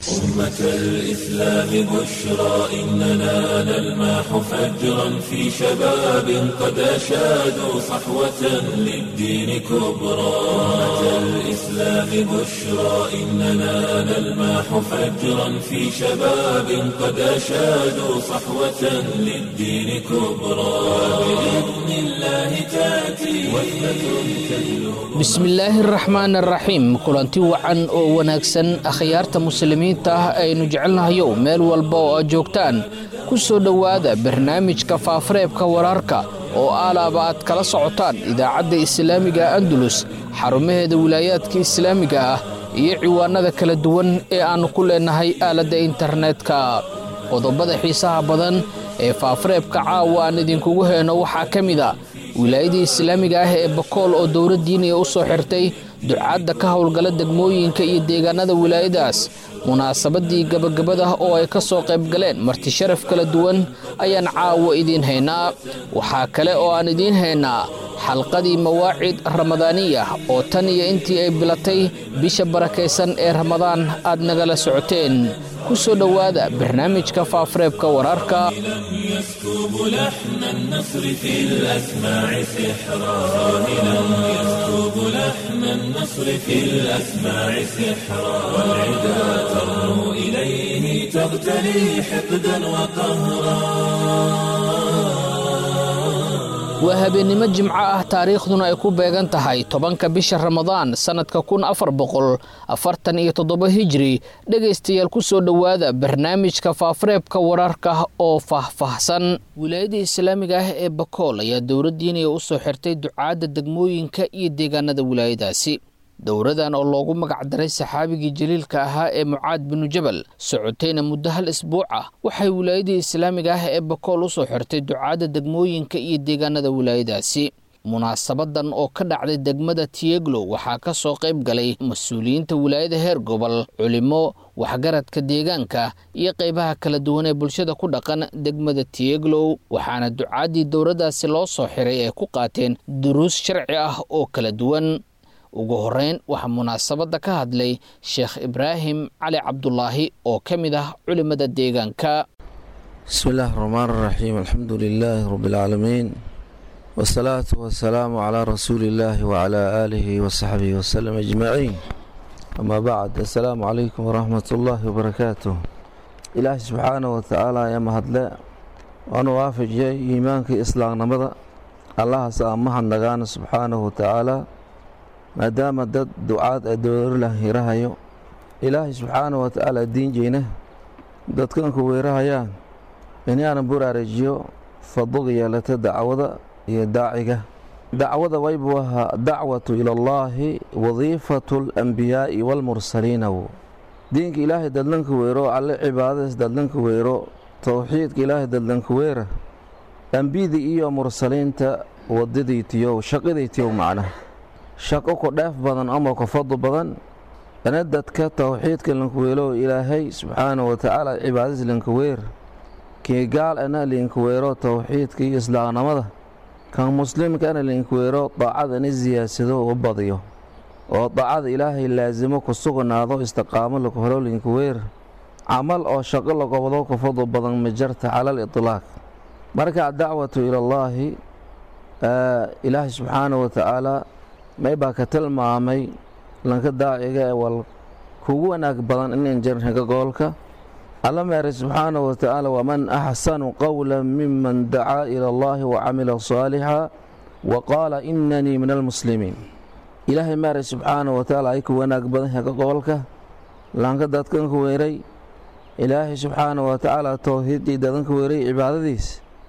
أمة الإسلام بشرى إننا نلمح فجرا في شباب قد أشادوا صحوة للدين كبرى أمة الإسلام بشرى إننا نلمح فجرا في شباب قد أشادوا صحوة للدين كبرى بإذن الله تأتي وحدة تهلو bismillaahi araxmaan araxiim kulanti wacan oo wanaagsan akhyaarta muslimiinta ah aynu jecelnahayow meel walba oo aad joogtaan ku soo dhowaada barnaamijka faafareebka wararka oo aalaaba aad kala socotaan idaacadda islaamiga andalus xarumaheeda wilaayaadka islaamiga ah iyo ciwaanada kala duwan ee aannu ku leennahay aaladda internetka qodobada xiisaha badan ee faafareebka caawa aan idinkugu heyno waxaa ka mid a wilaayadii islaamiga ah ee bakool oo dowladdiiniya u soo xirtay ducaadda ka howlgala degmooyinka iyo deegaanada wilaayadaas munaasabadii gabagabada oo ay ka soo qayb galeen marti sharaf kala duwan ayaan caawa idiin haynaa waxaa kale oo aan idiin haynaa xalqadii mawaacid ramadaaniya oo tan iyo intii ay bilatay bisha barakaysan ee ramadaan aad nagala socoteen ku soo dhowaada barnaamijka faafareebka wararka يسكب لحن النصر في الأسماع سحرا صاهلا يسكب لحن النصر في الأسماع سحرا والعدا ترنو إليه تغتلي حقدا وقهرا waa habeennimo jimco ah taariikhduna ay ku beegan tahay tobanka bisha ramadaan sannadka kun afar boqol afartan iyo toddoba hijri dhegaystayaal ku soo dhowaada barnaamijka faafareebka wararka oo faahfaahsan wilaayada islaamiga ah ee bakool ayaa dowladdiiniya u soo xirtay ducaadda degmooyinka iyo deegaanada wilaayadaasi dowradan oo loogu magacdaray saxaabigii jaliilka ahaa ee mucaad binu jabal socotayna muddo hal isbuuc ah waxay wilaayadii islaamiga ah ee bakool u soo xirtay ducaadda degmooyinka iyo deegaanada wilaayadaasi munaasabadan oo ka dhacday degmada tiyeglo waxaa ka soo qayb galay mas-uuliyiinta wilaayada heer gobol culimo waxgaradka deegaanka iyo qaybaha kala duwan ee bulshada ku dhaqan degmada tiyeglow waxaana ducaaddii dowladdaasi loo soo xiray ay ku qaateen duruus sharci ah oo kala duwan ugu horeyn waxaa munaasabadda ka hadlay sheekh ibraahim cali cabdulaahi oo ka mid ah culimada deegaanka bismi illaahi raxmaan raxiim alxamdu lilaahi rabbi alcaalamiin wasalaatu wasalaamu calaa rasuuli illaahi wacalaa aalihi wasaxbihi wasalam ajmaciin amaa bacd assalaamu calaykum waraxmat ullaahi wabarakaatuh ilaahay subxaanah wa tacaala ayaa mahadle waanu waafajiyay iimaankii islaamnimada allahaas aan mahadnagaana subxaanahu wa tacaala maadaama dad ducaad ay dowlarlah hirahayo ilaahay subxaanahu wa tacaala diinjeyna dadkanku weerahayaan inaanan buraarejiyo fadliga yeelata dacwada iyo daaciga dacwada waybu ahaa dacwatu ila allaahi wadiifatu alambiyaa'i waalmursaliina wo diinka ilaahay dadlanka weero alle cibaadadiis dadlanka weero towxiidka ilaahay dadlanka weera ambiyadii iyo mursaliinta wadadiitiyow shaqidaytiyow macnaha shaqo ku dheef badan ama ku fadli badan ina dadka towxiidka linkaweelo ilaahay subxaanahu watacaala cibaadadiis linkaweer kii gaal ana linkaweero towxiidka iyo islaamnimada kan muslimkana linkaweero daacada ina siyaadsado u badiyo oo daacada ilaahay laasimo ku sugnaado istiqaamo laku helo linkaweer camal oo shaqo lagobado ku fadli badan majarta calal itlaaq marka dacwatu ilallaahi ilaahay subxaanahu watacaala may baa ka tilmaamay lanka daaciga ee wal kugu wanaag badan inan jarnaga goolka alla meeray subxaanahu watacaala waman axsanu qowla miman dacaa ila allahi wacamila saalixa wa qaala inanii min almuslimiin ilaahay meeray subxaanahu watacaala ay ku wanaag badan yaga gobolka lanka dadkanka weeray ilaahay subxaanahu watacaala towxiiddii dadanka weeray cibaadadiis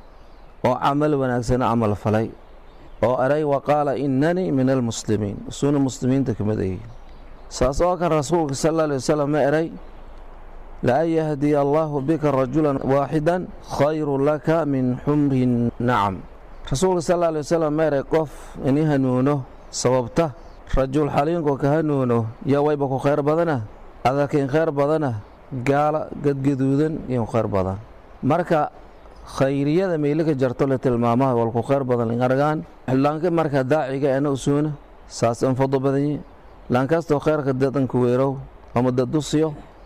oo camal wanaagsana camal falay oo eray wa qaala inanii min almuslimiin suuna muslimiinta ka mid ayay saas oo kan rasuulka sal alla alay wasalam ma eray laan yahdiya allaahu bika rajulan waaxidan khayru laka min xumri nacam rasuulka sal alla alay wasalam ma eray qof ini hanuuno sababta rajul xaliinko ka hanuuno yaa wayba ku khayr badana adakin khayr badana gaala gadgaduudan iyo khayr badan marka khayriyada meylika jarto le tilmaamaha walku khayr badan lingargaan laanka marka daaciga ena usuuna saas an fado badanye laankastoo khayrka dadanka weerow ama dadusiyo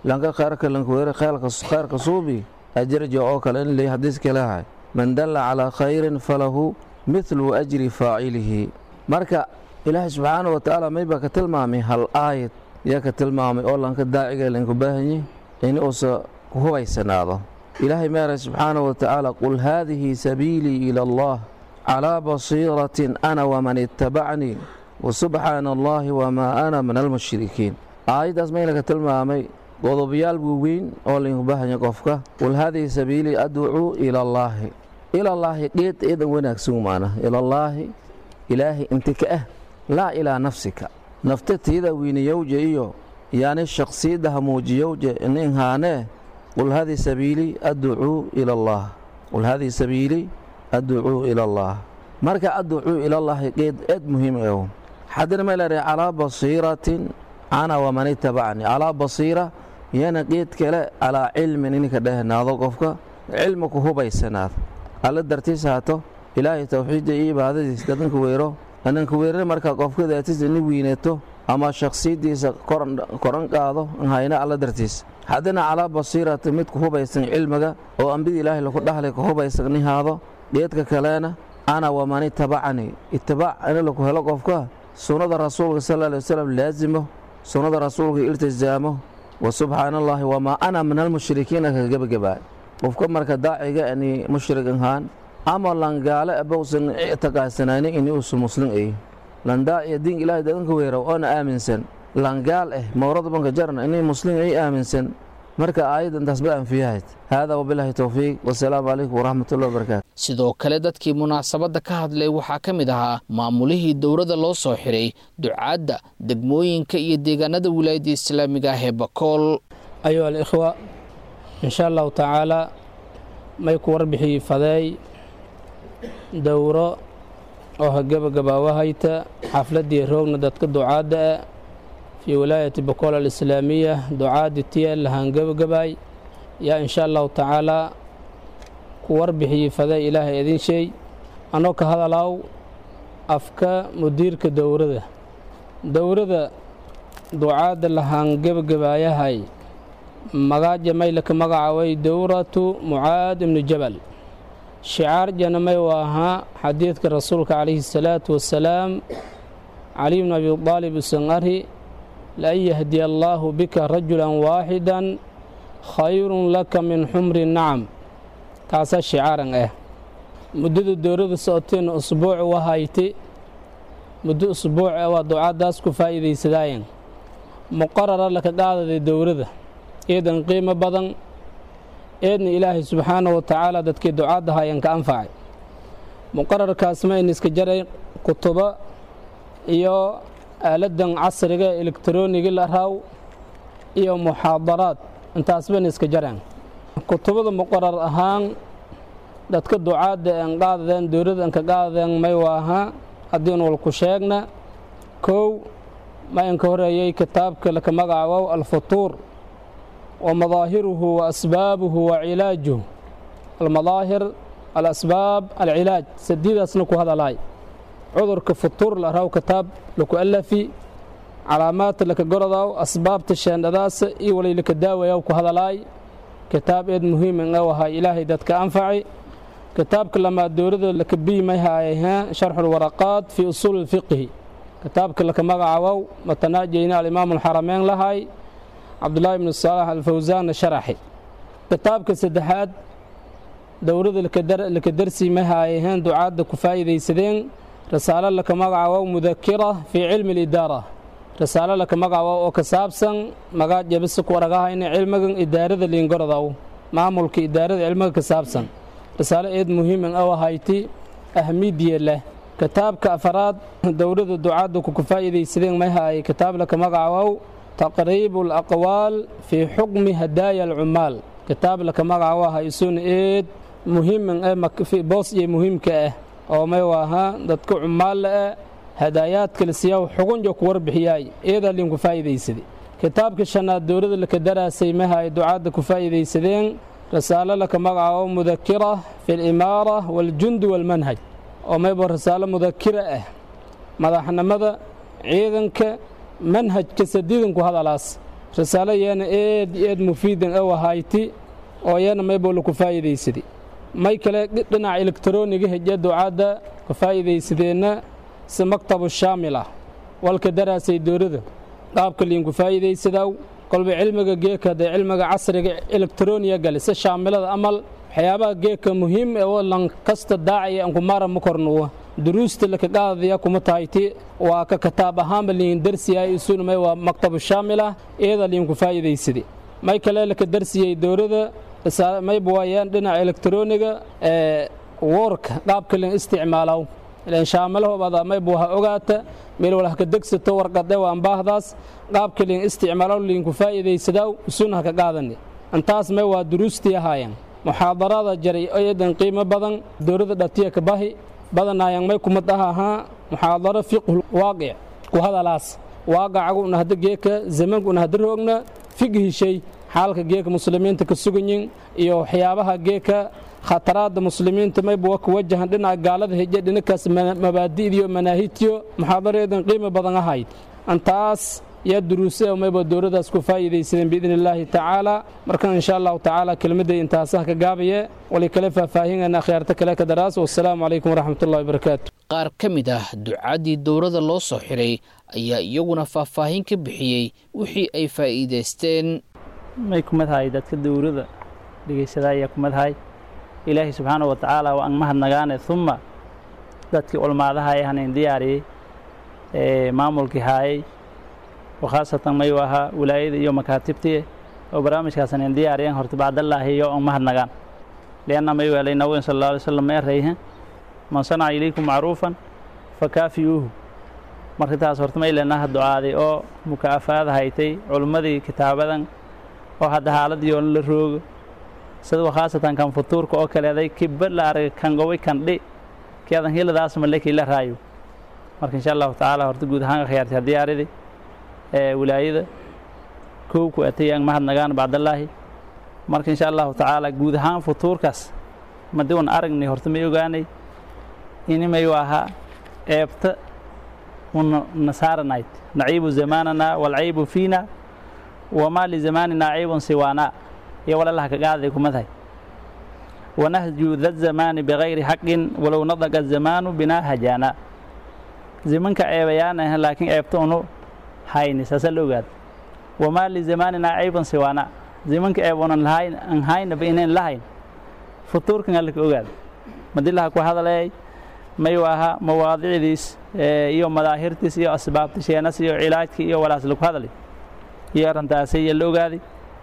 lanka khayrka lankuweere khayrka suubi ajraja oo kale in lay xadiiska leehay man dalla calaa khayrin falahu midlu ajri faacilihi marka ilaahay subxaana wa tacaala maybaa ka tilmaamay hal aayad yaa ka tilmaamay oo lanka daaciga laynku baahanyay in uusa ku hubaysanaado ilaahay meeray subxaana wa tacaala qul haadihi sabiilii ila allah calaa basiiratin ana waman ittabacnii wasubxaana allaahi wamaa ana min almushrikiin aayaddaas mayna ka tilmaamay qodobayaal waaweyn oo laynku baahanya qofka qul haadihi sabiilii adcuu ila allaahi ilallaahi dheed eedan wanaagsan maana ilallaahi ilaahay inti ka ah laa ilaa nafsika nafta tiida wiiniyowja iyo yaani shaksiyadda hamuujiyowja nin haanee qul haadihi sabiilii adcuu ila allaah qul haadihi sabiilii adcuu ila allaah marka adcuu ilallaahi qeed eed muhiim ew xaddina may leedahay calaa basiiratin ana waman itabacni calaa basiira yana qeed kale calaa cilmin ininka dhehnaado qofka cilmi ku hubaysanaado alla dartiis haato ilaahay towxiidda iyo ibaadadiis dadanka weero ananka weerare markaa qofka daatiisa ini wiinato ama shaksiyaddiisa koran qaado hayna alla dartiis haddana calaa basiirati mid ku hubaysan cilmiga oo ambida ilaahay laku dhahlay ku hubaysan nihaado dheedka kalena ana waman itabacanii itibaac in laku helo qofka sunnada rasuulka sal alay wasalam laasimo sunnada rasuulka iltisaamo wa subxaana allaahi wamaa ana min almushrikiina ka gebagabaa qofka marka daaciga ani mushrig ahaan ama langaale abowsan ictiqaadsanaynin ini uusu muslim ay landaaciya diin ilaahay dadanka weeraw oona aaminsan langaal eh mawrada banka jarna ini muslim ay aaminsan marka aayaddan taas ba anfiyahayd haadaa wabilaahi towfiiq wasalaamu calaykum waraxmatullahi wabarakaatu sidoo kale dadkii munaasabadda ka hadlay waxaa ka mid ahaa maamulihii dowladda loo soo xiray ducaadda degmooyinka iyo deegaanada wilaayadda islaamiga ah ee bakool ayuha alikhwa insha allahu tacaalaa may ku warbixii fadeey dowro oo ha gebagabaawahayta xafladdii roogna dadka ducaadda ah fii wilaayati bakool alislaamiya ducaaddi tiya lahaan gebagabaay yaa insha allahu tacaalaa ku warbixiyey fadeey ilaahay idin sheey annoo ka hadalaaw afka mudiirka dowrada dowrada ducaadda lahaan gebagabaayahay magaaja maylaka magacaaway dowratu mucaad ibnu jabal shicaar janamay u ahaa xadiidka rasuulka calayhi salaatu wasalaam caliy bnu abi aalib usan ari lan yahdiya allaahu bika rajulan waaxidan khayrun laka min xumri nacam kaasaa shicaaran ah muddada dowrada socoteen usbuuc wahayti muddo usbuuc ah waa ducaaddaas ku faa'iidaysadaayen muqarara laka qaadaday dowrada eedan qiimo badan eedna ilaahay subxaanahu wa tacaala dadkii ducaadda hayan ka anfacay muqararkaas ma in iska jaray kutubo iyo aaladdan casriga ee elektaroonigi la raaw iyo muxaadaraad intaasban iska jareen kutubada muqarar ahaan dadka ducaadda en qaadadeen dowladda enka qaadadeen may waaha haddiin walku sheegna kow ma inka horeeyey kitaabka laka magacaawow alfutuur wa madaahiruhu wa asbaabuhu wa cilaajuhu almadaahir alasbaab alcilaaj sadiidaasna ku hadalaay cudurka futuur la raw kitaab laku alafi calaamaadta laka gorodaw asbaabta sheendhadaasa iyo walay laka daawayaw ku hadalaay kitaab eed muhiiman u ahaa ilaahay dadka anfacay kitaabka lamaad dowlada laka biimay haayah sharxulwaraqaat fii usuuli lfiqhi kitaabka laka magacawow matanaajeyna alimaamu alxarameyn lahay cabdulaahi ibnu saalax alfawsaanna sharaxi kitaabka saddexaad dowlada laka darsiimay haayaheen ducaadda ku faa'iidaysadeen rasaalo laka magacawow mudakira fii cilmi alidaara rasaalo laka magacawow oo ka saabsan magaad jabisa ku aragahayna cilmigan idaarada liingorodow maamulka idaarada cilmiga ka saabsan rasaalo eed muhiiman oo ahayti ahmidiya leh kitaabka afaraad dowlada ducaadda ku faa'iidaysadeen may haayay kitaab laka magacawow taqriibu alaqwaal fii xukmi hadaaya alcummaal kitaab laka magacawo haysuun eed muhiiman ee boos iyo muhiimka ah oo may waaha dadka cummaalla ah hadaayaadka la siiyaa xugunja ku warbixiyaay eedaa liinku faa'iidaysaday kitaabka shanaad dowlada laka daraasay mahaay ducaadda ku faa'iidaysadeen rasaalo laka magacaabo mudakira fi alimaara waaljundi waalmanhaj oo mayba rasaalo mudakira ah madaxnimada ciidanka manhajka sadiidanku hadalaas risaalo yeena eed eed mufiidan ew ahayti oo yeena maybo laku faa'iidaysadi may kale dhinaca elektroniga heje ducaadda ka faa'iidaysadeenna si maktabu shaamil ah walka daraasay dowladda qaabka liinku faa'iidaysadaw kolba cilmiga geeka dee cilmiga casriga elektroniya gale si shaamilada amal waxyaabaha geeka muhiim ee oo lan kasta daacaya ankumaara ma kornuwa duruusta laka qaadaya kuma tahayti waa ka kitaab ahaanba liin darsiyahay isunumay waa maktabu shaamil ah iyada liinku faa'iidaysadi may kale laka darsiyey dowladda mayba waayaan dhinaca elektroniga ee woorka qaabka lin isticmaalow ilan shaamilahoobaada mayba waha ogaata meel wal haka degsato warqade waan baahdaas qaabka lin isticmaalow liinku faa'iidaysadaw isun haka qaadani intaas may waa duruustii ahaayeen muxaadarada jaray eedan qiimo badan dowladda dhatiya ka bahi badanaayang may kumad ah ahaa muxaadaro fiqhu waaqic ku hadalaas waaqacagu una hadda geeka zamanku una hadda roogna fiqhishay xaalka geeka muslimiinta ka suganyin iyo waxyaabaha geeka khataraadda muslimiinta mayba waa ku wajahan dhinaca gaalada heje dhinakaas mabaadi'diyo manaahidtiyo muxaadaro eedan qiimo badan ahayd antaas yaa duruuse mayba dowladdaas ku faa'iidaysadeen biidni illaahi tacaala marka insha allahu tacaala kelmadday intaasaha ka gaabaye wali kale faahfaahinayna akhyaarta kale ka daraas wassalaamu calaykum waraxmatullahi wabarakaatu qaar ka mid ah ducaddii dowladda loo soo xiray ayaa iyaguna faahfaahin ka bixiyey wixii ay faa'iidaysteen may kumadahay dadka dowladda dhegaysada ayaa kumadahay ilaahay subxaana wa tacaala waa an mahadnagaane uma dadkii culmaadaha ee hanayn diyaariyey ee maamulkii haayay khaasatan mayu ahaa wilaayada iyo makaatibtii oo barnaamijkaas hanayn diyaariyeen horta bacdallaahi iyo an mahadnagaan lianna mayu helay nabigan sal alla alay slam ma erayhe man sanaca ilaykum macruufan fakaafiyuuhu marka taas horta may leenaha ducaaday oo mukaafaada haytay culummadii kitaabadan oo hadda xaaladii oon la roogo sida khaasatan kan futuurka oo kaleeday kiba la arag kan gobay kan dhi kiadan hiladaas malekii la raayo marka insha allahu tacaala horta guud ahaan khiyaartay diyaaridii ee wilaayada kow ku atay aan mahadnagaan bacdallaahi marka insha allahu tacaala guud ahaan futuurkaas madi un aragnay horta may ogaanay ini mayu ahaa eebta una nasaaranayd naciibu zamaanana walcaybu fiina wamaa lizamaanina caybun siwaana iyo walalaha ka qaaday kumadahay wanahju da zamaani bikayri xaqin walow nadaqa zamaanu binaa hajaana zimanka ceebayaana laakiin eebta unu hayni saasa la ogaada wamaa lizamaanina caybun siwaana zimanka eeb unan lahayn an haynaba inayn lahayn futuurkan alla ka ogaada madilaha ku hadaleey mayu ahaa mawaadicdiis iyo madaahirtiis iyo asbaabta sheenas iyo cilaajka iyo walaas lagu hadlay iyo arrintaasi iyo la ogaaday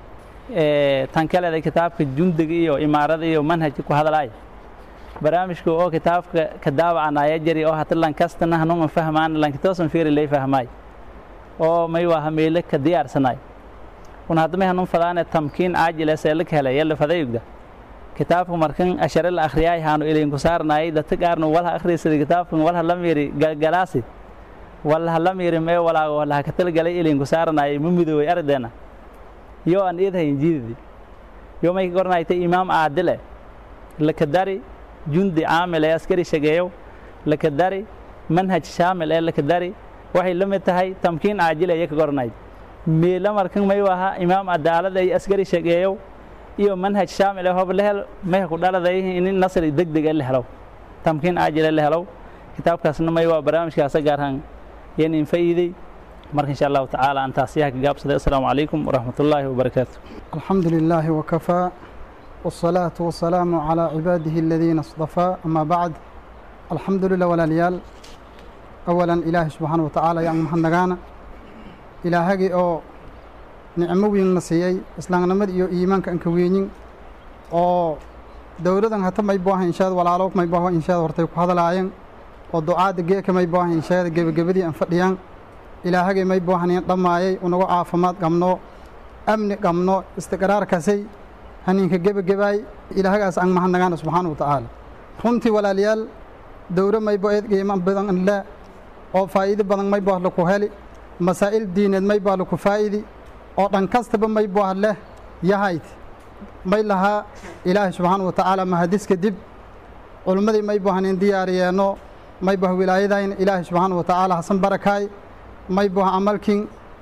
tan kaleeda kitaabka jundiga iyo imaarada iyo manhajka ku hadlaaya barnaamijka oo kitaabka ka daawacanaya jari oo hata lankastana hanuman fahmaan lankitoosan fiiri lay fahmaay oo mayu aha meele ka diyaarsanaay un haddamay hanun fadaane tamkiin caajile seelaka helay yalla fadayugda kitaabka markan ashare la akhriyaay haanu ilinku saarnaayay dadka qaarna walha akhriysada kitaabkan walha la miiri galgalaasi walha la miiri mee walaago walha ka talgalay ilinku saarnaayay ma midooway ardayna yo aan iidhayn jiididi yo may ka gornaaytay imaam aadile laka dari jundi caamil ee askari shageeyow laka dari manhaj shaamil ee laka dari waxay la mid tahay tamkiin caajile iyo ka gornayd meela markan mayu ahaa imaam adaalada iyo askari shageeyow iyo manhaj shaamil ee hob la hel meha ku dhaladay in nasri degdeg la helo tamkiin caajile la helo kitaabkaasna may waa barnaamijkaasa gaarhaan yanin faa'iiday marka insha allahu tacaala aan taasiyaha ka gaabsaday assalaamu calaykum waraxmat ullaahi wabarakaatu الحمد لله وكفى والصلاة والسلام على عباده الذين اصطفى أما بعد الحمد لله والاليال أولا إله سبحانه وتعالى يعني محمدنا إلهي أو nicmo weyn na siiyey islaamnimada iyo iimaanka aan ka weynin oo dowladan hata may boohan inshaad walaalo may booho inshaad hortay ku hadalaayeen oo ducaada geeka may boohan inshaada gebagabadii aan fadhiyaan ilaahagay may boohaneen dhammaayay unagu caafimaad qabno amni qabno istiqraarkasay haninka gebagabaay ilaahagaas aan mahadnagaana subxaana wa tacaala runtii walaalayaal dowro may boo eed qiimo badan le oo faa'iido badan may booh laku heli masaa'il diineed may boo laku faa'idi oo dhan kastaba may booh leh yahayd may lahaa ilaahay subxaana wa tacaala mahadiska dib culummadii may boohaneen diyaariyeenno may booh wilaayadayna ilaahay subxaana wa tacaala hasan barakaay may booh camalkin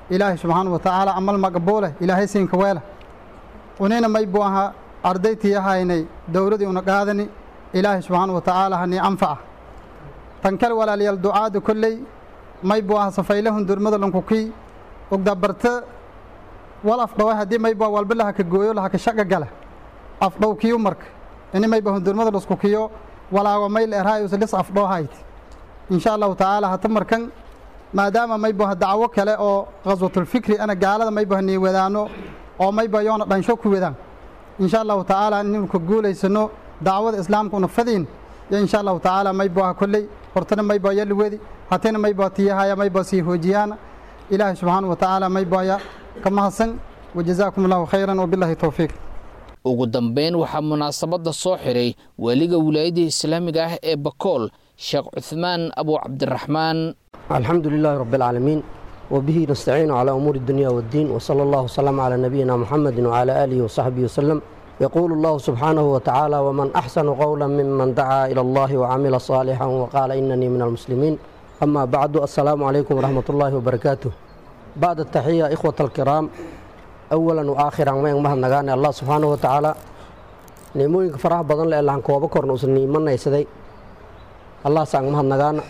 ilaahay subxaana wa tacaala amal maqbuuleh ilaahay siinka weela unina may buu ahaa ardaytii ahaynay dowladii una qaadani ilaahay subxaana wa tacaala hanii anfaca tan kale walaalayaal ducaada kolley may buu ahaa safaylahun durmada lankukii ogdabarte wal afdhawa haddii may buu walba lahaka gooyo lahaka shaqa gala afdhow kiyu marka ini may baa hundurmada lasku kiyo walaago mayl erhaayus lis afdhoo hayt insha allahu tacaala hata markan maadaama may buu dacwo kale oo khaswatulfikri ana gaalada may baa nii wadaano oo may baa yoona dhansho ku wadaan insha allahu tacaala inaynu ka guulaysano dacwada islaamka una fadiin yo insha allahu tacaala may buu kolley hortana may baa yali wedi hatana may baa tiyahaya may baa sii hoojiyaana ilaahay subxaana wa tacaala may baaya ka mahadsan wajazaakum allahu khayran wabillahi towfiiq ugu dambeyn waxaa munaasabadda soo xiray weliga wilaayadda islaamiga ah ee bakool sheekh cuhmaan abu cabdiraxmaan alxamdu lilaahi rabi alcaalamiin wbihi nastaciinu calaa umuuri اdunya wاddiin wsala allahu wslama calaa nabiyina muxamedi wcala aalihi wasaxbihi waslem yaquulu allahu subxaanahu watacaala wman axsanu qowla miman dacaa ila allahi wcamila صaalixan waqaala inanii min almuslimiin ama bacdu assalaamu calaykum wraxmat ullaahi wbarakaatuh bacd ataxiya ikhwat alkiraam awalan waakhiran mayn mahadnagaane allah subxaanahu watacaala nicmooyinka faraha badan le lahan kooba korna usan niimanaysaday allahas aan mahadnagaana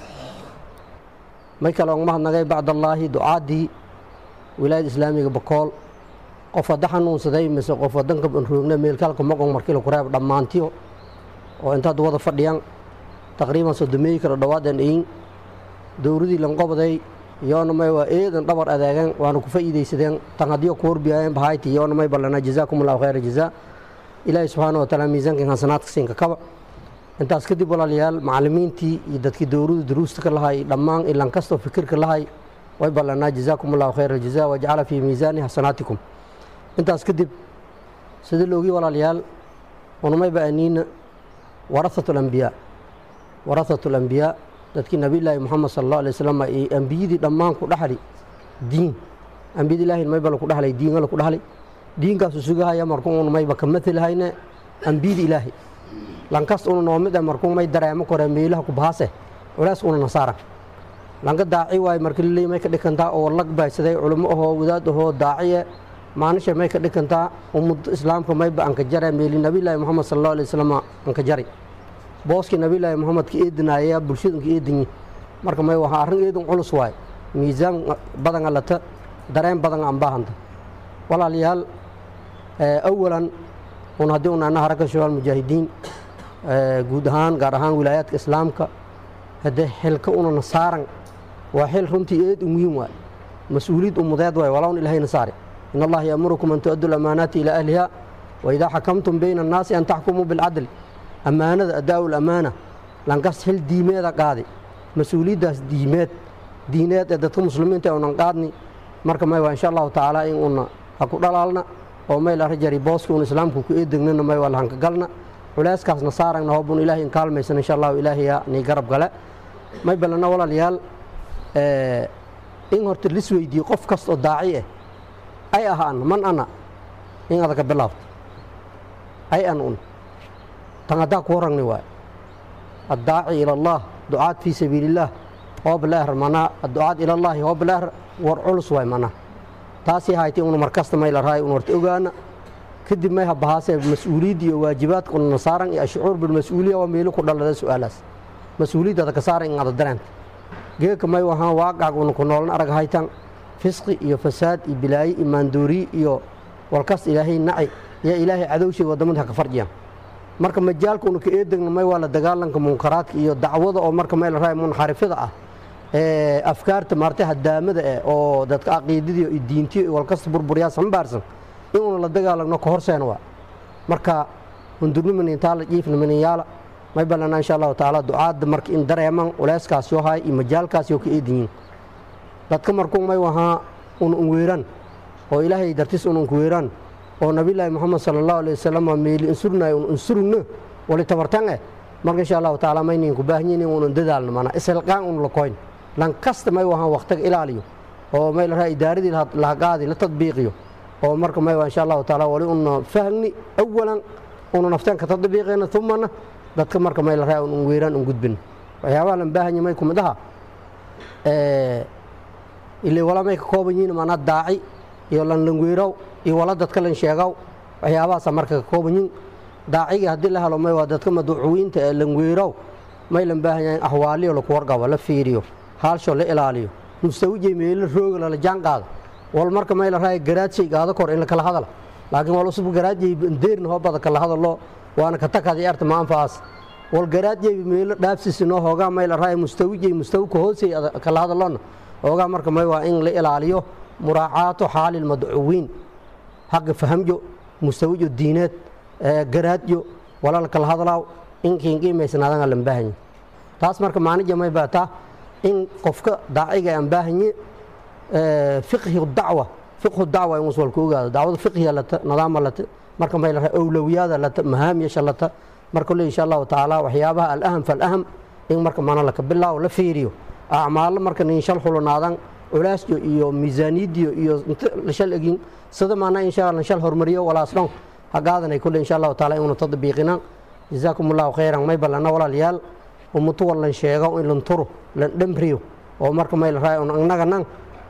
may kale on mahadnagay bacdallaahi ducaaddii wilaayada islaamiga bakool qof wadda xanuunsaday mise qof wadanka roogna meelkaalka moqon markila ku reeb dhammaantiyo oo intaad wada fadhiyaan taqriiban sodomeeyi kala dhawaadeen iin dowradii lanqobaday yoona may waa eedan dhabar adeegan waana ku fa'iidaysadeen tan haddiyo ku horbiyaayeen bahayti yoona may ballana jazaakum allahu khayra jazaa ilaahay subxaana wa tacaala miisaankan hasanaadka siinka kaba intaas kadib walaalayaal macallimiintii iyo dadkii dowladu duruusta ka lahay dhammaan ilan kastoo fikirka lahay way ballanaa jazaakum allahu khayra jazaa wajcala fii miisaani xasanaatikum intaas kadib sida loogii walaalayaal unamay ba'aniina warahatu alambiyaa warahatu alambiyaa dadkii nabiyulaahi moxamed sala allahu alay wasalam iyo ambiyadii dhammaan ku dhaxli diin ambiyada ilaahi mayba laku dhaxlay diinga laku dhaxlay diinkaasu sugahaya markuu un mayba ka matalhayne ambiyada ilaahi lankas una noomid e markuu may dareemo kore meelaha ku bahase culeys una nasaara lanka daaci waaye marka liley may ka dhikantaa oo lag baaysaday culimo ahoo wadaad ahoo daaciye maanisha may ka dhikantaa ummad islaamka mayba anka jare meeli nabiyulaahi moxamed sala allahu alay wasalam anka jari booskii nabiyulaahi moxamed ka eedinaaya bulshadun ka eedinyi marka may wahaa arrin eedun culus waaye miisaan badan alata dareen badan aan baahanta walaalayaal awalan un haddii un ana haraka shabaal mujaahidiin guud ahaan gaar ahaan wilaayaadka islaamka haddee xilka unana saaran waa xil runtii eed u muhiim waay mas-uuliyad ummadeed waay walawn ilahayna saare in allaha yaamurukum an tu'addu lamaanaati ilaa ahliha wa idaa xakamtum bayna annaasi an taxkumuu bilcadl ammaanada addaa'u lamaana lankas xil diimeeda qaadi mas-uuliyaddaas diimeed diineed ee dadka muslimiinta unan qaadni marka may waa insha allahu tacaala in una ha ku dhalaalna oo may la rajari booski un islaamku ku eedegnana may waa lahanka galna culeyskaasna saaragna hoobun ilaahay in kaalmaysan insha allahu ilaahaya nii garab gale may balana walaalayaal in horta lis weydiiye qof kasta oo daaci ah ay ahaan man ana in adaka bilaabto ay an un tan haddaa ku horagni waay addaaci ila allah ducaad fii sabiili illaah hoobalaar manaa adducaad ila allaahi hoobalaar war culus waay manaa taasii haytay unu markasta may la rahay un horta ogaana kadib may habahaasee mas-uuliyadda iyo waajibaadka una saaran iyo ashucuur bilmas-uuliya waa meelo ku dhalada su-aalaas mas-uuliyaddaada ka saaran in ada dareenta geeka may wahaan waaqac una ku noolan arag haytan fisqi iyo fasaad iyo bilaayo iyo maandooriye iyo walkas ilaahay naci iyo ilaahay cadowshay wadamada ha ka farjiyaan marka majaalka una ka eedegna may waa la dagaalanka munkaraadka iyo dacwada oo marka may la rahay munxarifada ah ee afkaarta maartay hadaamada eh oo dadka caqiidadiyo iyo diintiyo iyo walkasta burburyaa sambaarsan in una la dagaalagno ka horseena waa marka hundurnimanintaala jiifnimaninyaala may ballanaa insha allahu tacaala ducaadda marka in dareeman culeyskaas yoo hay iyo majaalkaas yoo ka eedinyiin dadka markuu may wahaa una unweeraan oo ilaahay dartis una unkuweeraan oo nabiyulaahi moxamed sala allahu alay wasalam meeli insurnaay un insurugno wali tabartan eh marka insha allahu tacaala maynin ku baahanyiin in unan dadaalno mana isilqaan un la koyn lan kasta may wahaan waqtiga ilaaliyo oo may la raha idaaradii laha qaadi la tadbiiqiyo oo marka may waa insha allahu tacaala wali una fahni awalan una nafteen ka tadbiiqeena umana dadka marka may la raha un weeraan un gudbin waxyaabaha lan baahanya may kumid aha ilay wala may ka kooban yihiin mana daaci iyo lan langweerow iyo wala dadka lan sheegow waxyaabahaasa marka ka kooban yihiin daacigii haddii la helo may waa dadka maduucuwiinta ee langweerow may lan baahan yahay ahwaaliyo laku wargabo la fiiriyo haalsho la ilaaliyo mustawijay meelo rooga lala jaan qaado wal marka may la raaya garaadshay gaado kor in la kala hadala laakiin wal usub garaadjay deerna hoo bada kala hadalo waana ka takadi arta maanfaas wal garaadjay meelo dhaafsiisi noo hoogaa may la raaya mustawijay mustawika hoosay kala hadalona hoogaa marka may waa in la ilaaliyo muraacaato xaalil madcuwiin xagga fahamjo mustawijo diineed garaadyo wala la kala hadlaaw in kiinqiimaysnaadanga lan baahanye taas marka maanija may baataa in qofka daaciga aan baahanye fiqhi dacwa fiqhu dacwa in waswalka ogaado dacwada fiqhiya lata nidaama lata marka may la awlowiyaada lata mahaamiyasha lata marka le insha allahu tacaala waxyaabaha alaham falaham in marka mana laka bilaaw la fiiriyo acmaalo marka ninshal xulunaadan culaasyo iyo miisaaniyadiyo iyo inta lashal egin sida maana insha allah shal hormariyo walaasdhan hagaadanay kule insha allahu taala inuna tadbiiqinaan jazaakum allahu khayran may ballana walaalayaal umutu wallan sheego in lan turo lan dhemriyo oo marka may la raaya annaganan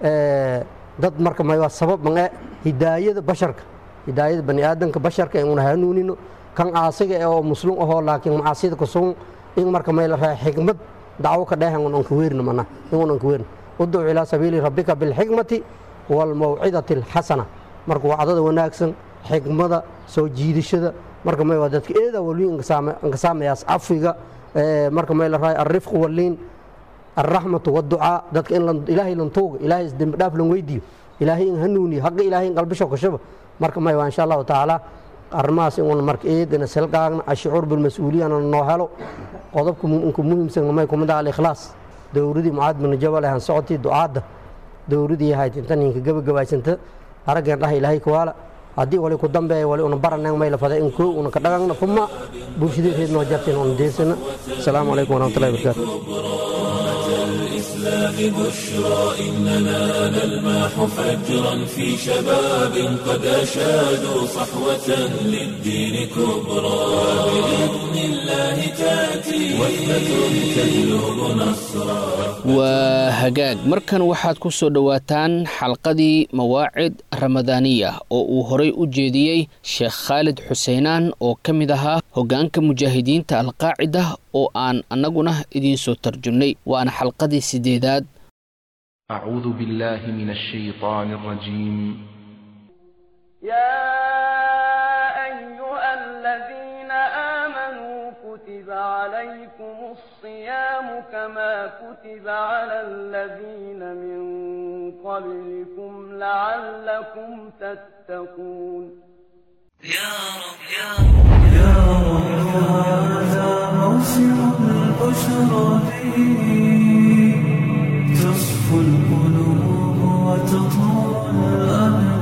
dad marka may waa sabab mange hidaayada basharka hidaayada bani aadamka basharka inuna hanuunino kan caasiga oo muslim ahoo laakiin macaasida kusugun in marka may la raaya xikmad dacwo ka dheehan un anka weerno mana inun anka weerno udcu ilaa sabiili rabbika bilxikmati waalmawcidati alxasana marka wacdada wanaagsan xikmada soo jiidashada marka may waa dadka eeda waliin inkasaamayaas cafiga marka may la raaya alrifqu waliin alraxmatu waducaa dadka in ilaahay lan tuuga ilaahay isdembi dhaaf lan weydiiyo ilaahay in hanuuniyo hagga ilaahay in qalbisho kashaba marka may waa insha allahu tacaala arrimahaas in marka eedana selqaagna ashucuur bilmas-uuliyana noo helo qodobka inka muhiimsan may kumid ah alikhlaas dowradii mucaad bin jabal ahan socotii ducaadda dowradii ahayd intan inka gabagabaysanta araggeen dhaha ilaahay kuwaala haddii wali ku dambeeya wali una baraneen may la faday in koo una ka dhagagna fuma bulshadeed noo jartin una deersana asalaamu calaykum waraxmatullahi wabarakaatu الإسلام بشرى إننا نلمح فجرا في شباب قد أشادوا صحوة للدين كبرى بإذن الله تأتي وثبة تجلب نصرا waa hagaag markan waxaad ku soo dhowaataan xalqadii mawaacid ramadaaniya oo uu horay u jeediyey sheekh khaalid xuseenaan oo ka mid ahaa hoggaanka mujaahidiinta alqaacida oo aan annaguna idiinsoo tarjumnay waana xalqadii sideedaad أعوذ بالله من الشيطان الرجيم يا أيها الذين آمنوا كتب عليكم الصيام كما كتب على الذين من قبلكم لعلكم تتقون يا رب يا رب يا رب هذا موسم البشرى فيه تصفو القلوب وتطول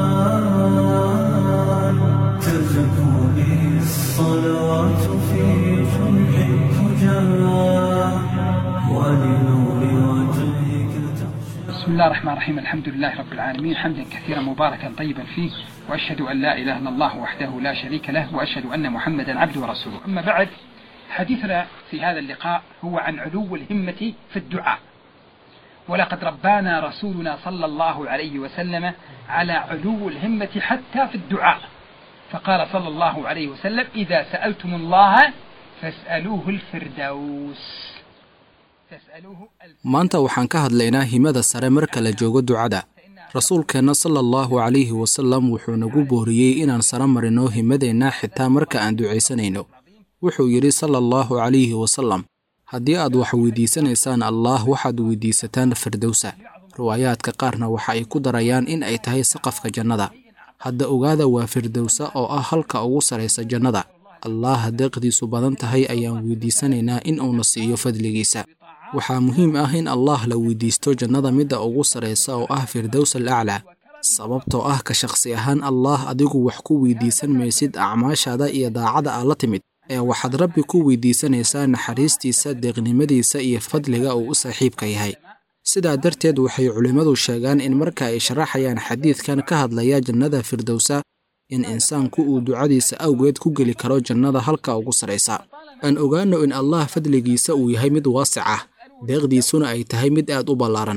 الأبدان تزكو به الصلوات في جمع الفجار ولنور وجهك تخشى بسم الله الرحمن الرحيم الحمد لله رب العالمين حمدا كثيرا مباركا طيبا فيه واشهد ان لا اله الا الله وحده لا شريك له واشهد ان محمدا عبده ورسوله اما بعد حديثنا في هذا اللقاء هو عن علو الهمه في الدعاء ولقد ربانا رسولنا صلى الله عليه وسلم على علو الهمه حتى في الدعاء فقال صلى الله عليه وسلم اذا سالتم الله فاسالوه الفردوس تسالوه maanta waxaan ka hadlaynaa himada sare marka la joogo ducada rasuulkeenna sala allahu calayhi wasalam wuxuu nagu booriyey inaan sare marino himadeenna xitaa marka aan ducaysanayno wuxuu yidhi sala allahu calayhi wasalam haddii aad wax weydiisanaysaan allaah waxaad weydiisataan firdowsa riwaayaadka qaarna waxa ay ku darayaan in ay tahay saqafka jannada hadda ogaada waa firdowsa oo ah halka ugu saraysa jannada allaah deeqdiisu badan tahay ayaan weydiisanaynaa in uuna siiyo fadligiisa waxaa muhiim ah in allah la weydiisto jannada midda ugu saraysa oo ah firdows al aclaa sababtoo ah ka shakhsi ahaan allaah adigu wax ku weydiisan maysid acmaashaada iyo daacada aad la timid ee waxaad rabbi ku weydiisanaysaa naxariistiisa deeqnimadiisa iyo fadliga uu u saaxiibka yahay sidaa darteed waxay culimmadu sheegaan in marka ay sharaxayaan xadiidkan ka hadlaya jannada firdowsa in insaanku uu ducadiisa awgeed ku geli karo jannada halka ugu saraysa aan ogaanno in allah fadligiisa uu yahay mid waasic ah deeqdiisuna ay tahay mid aad u ballaaran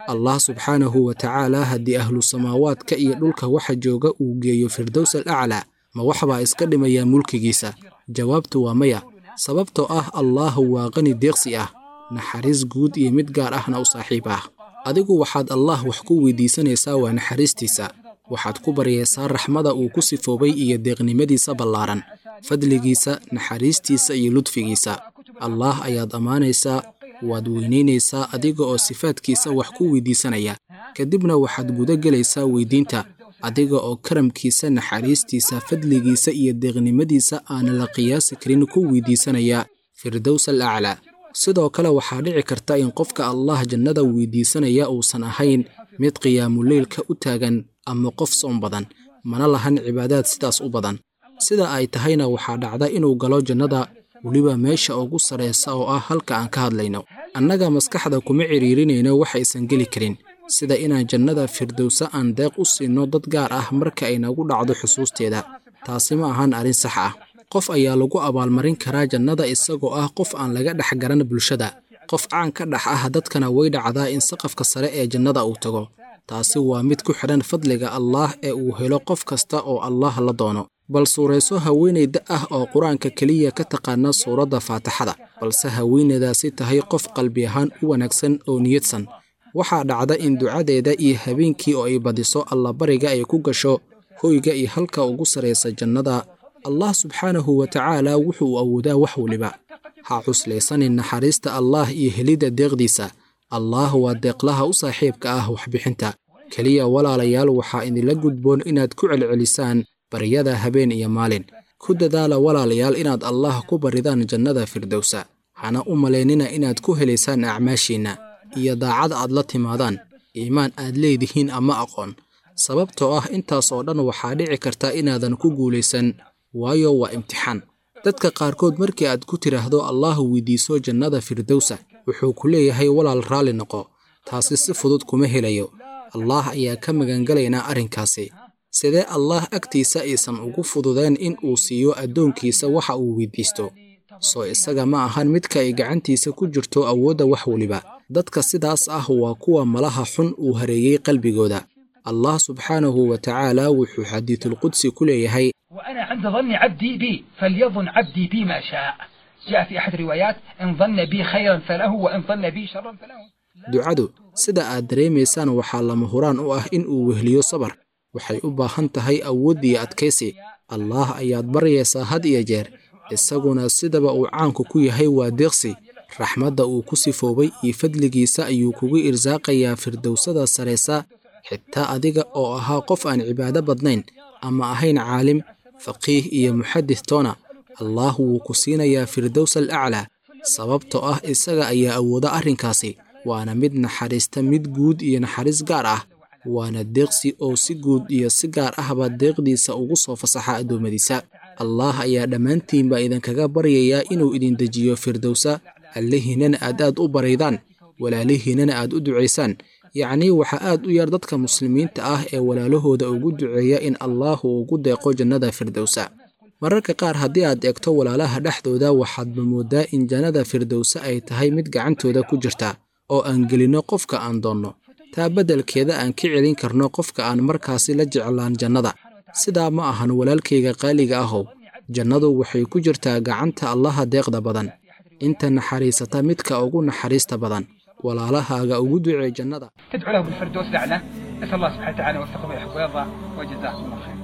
allah subxaanahu wa tacaala haddii ahlu samaawaadka iyo dhulka waxa jooga uu geeyo firdows al aclaa ma waxbaa iska dhimayaa mulkigiisa jawaabtu waa maya sababtoo ah allaahu waa qani deeqsi ah naxariis guud iyo mid gaar ahna u saaxiib ah adigu waxaad allah wax ku weydiisanaysaa waa naxariistiisa waxaad ku baryaysaa raxmada uu ku sifoobay iyo deeqnimadiisa ballaaran fadligiisa naxariistiisa iyo ludfigiisa allaah ayaad ammaanaysaa waad weynaynaysaa adiga oo sifaadkiisa wax ku weydiisanaya kadibna waxaad guda gelaysaa weydiinta adiga oo karamkiisa naxariistiisa fadligiisa iyo deeqnimadiisa aana la qiyaasi karin ku weydiisanaya firdows al aclaa sidoo kale waxaa dhici karta in qofka allah jannada weydiisanaya uusan ahayn mid qiyaamuleylka u taagan ama qof soon badan mana lahan cibaadaad sidaas u badan sida ay tahayna waxaa dhacda inuu galo jannada weliba meesha ugu sarraysa oo ah halka aan ka hadlayno annaga maskaxda kuma cidhiirinayno waxaysan geli karin sida inaan jannada firdowsa aan deeq u siinno dad gaar ah marka ay nagu dhacdo xusuusteeda taasi ma ahan arrin sax ah qof ayaa lagu abaalmarin karaa jannada isagoo ah qof aan laga dhex garan bulshada qof caan ka dhex ah dadkana way dhacdaa in saqafka sare ee jannada uu tago taasi waa mid ku xidhan fadliga allaah ee uu helo qof kasta oo allaah la doono bal suurayso haweenayda ah oo qur-aanka keliya ka taqaana suuradda faatixada balse haweenaydaasi tahay qof qalbi ahaan u wanaagsan oo niyadsan waxaa dhacda in ducadeeda iyo habeenkii oo ay badiso allabariga ay ku gasho hoyga iyo halka ugu sarraysa jannada allah subxaanahu wa tacaala wuxuu awoodaa wax weliba ha cuslaysanin naxariista allaah iyo helidda deeqdiisa allaah waa deeqlaha u saaxiibka ah waxbixinta keliya walaalayaal waxaa idinla gudboon inaad ku celcelisaan baryada habeen iyo maalin ku dadaala walaalayaal inaad allah ku baridaan jannada firdowsa hana u malaynina inaad ku helaysaan acmaashiinna iyo daacad aad la timaadaan iimaan aad leedihiin ama aqoon sababtoo ah intaas oo dhan waxaa dhici karta inaadan ku guulaysan waayo waa imtixaan dadka qaarkood markii aad ku tidhaahdo allah weydiiso jannada firdowsa wuxuu ku leeyahay walaal raalli noqo taasi si fudud kuma helayo allaah ayaa ka magangalaynaa arrinkaasi sidee allaah agtiisa aysan ugu fududeen in uu siiyo addoonkiisa waxa uu weydiisto soo isaga ma ahan midka ay gacantiisa ku jirto awoodda wax weliba dadka sidaas ah waa kuwa malaha xun uu hareeyey qalbigooda allah subxaanahu wa tacaala wuxuu xadiidulqudsi ku leeyahay وأنا عند ظن عبدي بي فليظن عبدي بي ما شاء جاء في أحد الروايات إن ظن بي خيرا فله وإن ظن بي شرا فله ducadu sida aad dareemaysaan waxaa lama huraan u ah in uu wehliyo sabar waxay u baahan tahay awood iyo adkaysi allaah ayaad baryaysaa had iyo jeer isaguna sidaba uu caanku ku yahay waa deeqsi raxmadda uu ku sifoobay iyo fadligiisa ayuu kugu irsaaqayaa firdowsada saraysa xitaa adiga oo ahaa qof aan cibaado badnayn ama ahayn caalim faqiih iyo muxadis toona allaah wuu ku siinayaa firdows al aclaa sababtoo ah isaga ayaa awooda arrinkaasi waana mid naxariista mid guud iyo naxariis gaar ah waana deeqsi oo si guud iyo si gaar ahba deeqdiisa ugu soo fasaxa addoommadiisa allaah ayaa dhammaantiinba idinkaga baryayaa inuu idin dejiyo firdowsa allihiinana aad aad u baraydaan walaalihiinana aad u ducaysaan yacnii waxaa aad u yar dadka muslimiinta ah ee walaalahooda ugu duceeya in allaah uu ugu deeqo jannada firdowsa mararka qaar haddii aad eegto walaalaha dhexdooda waxaadba mooddaa in jannada firdowse ay tahay mid gacantooda ku jirta oo aan gelinno qofka aan doonno taa beddelkeeda aan ka celin karno qofka aan markaasi la jeclaan jannada sidaa ma ahan walaalkayga qaaliga ahow jannadu waxay ku jirtaa gacanta allaha deeqda badan inta naxariisata midka ugu naxariista badan walaalahaaga ugu ducee jannada تدعو له بالفردوس الأعلى نسأل الله سبحانه وتعالى وفقه ويحب ويرضى وجزاكم الله خير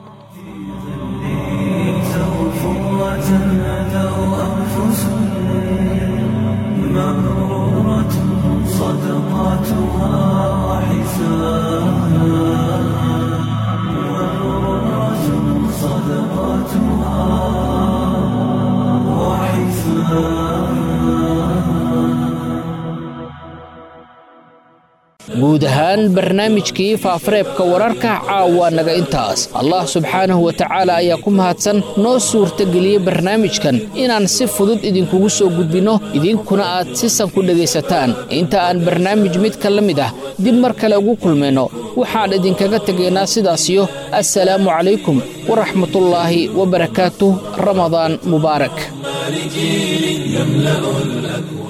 مغرورة صدقاتها وحساب مغرورة صدقاتها وحساب guud ahaan barnaamijkii faafareebka wararka caawa naga intaas allah subxaanahu wa tacaala ayaa ku mahadsan noo suurtageliyey barnaamijkan inaan si fudud idinkugu soo gudbinno idinkuna aad si san ku dhegaysataan inta aan barnaamij midka la mid ah dib mar kale ugu kulmayno waxaan idinkaga tegaynaa sidaasiyo assalaamu calaykum waraxmatullaahi wabarakaatuh ramadaan mubaarak لجيل يملأ الأكوان